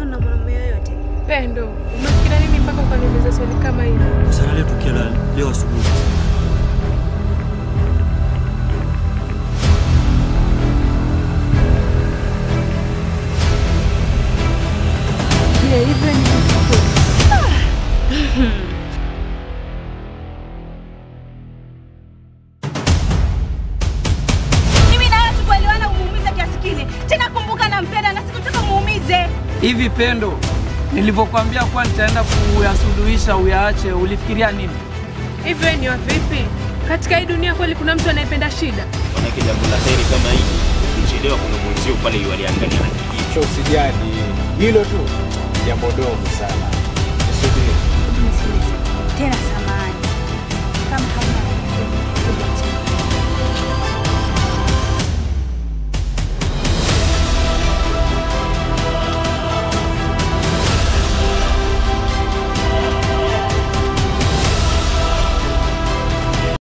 mahusiano na mwanamume yoyote? Pendo, umefikiria nini mpaka ukaniuliza swali kama hili? Sana leo tukio la leo asubuhi. Je, hivyo ni Mimi na wewe tukuelewana umuumize kiasi kile. Tena kumbuka nampenda na sikutaka muumize. Hivi Pendo, nilivyokuambia kuwa nitaenda kuyasuluhisha uyaache, ulifikiria nini? hivyo ni wa vipi? Katika hii dunia kweli kuna mtu anayependa shida? Manake jambo la heri kama hili, ukichelewa kuna mwenzio pale yualiangalia na kijiji. Usijali, hilo tu jambo dogo sana.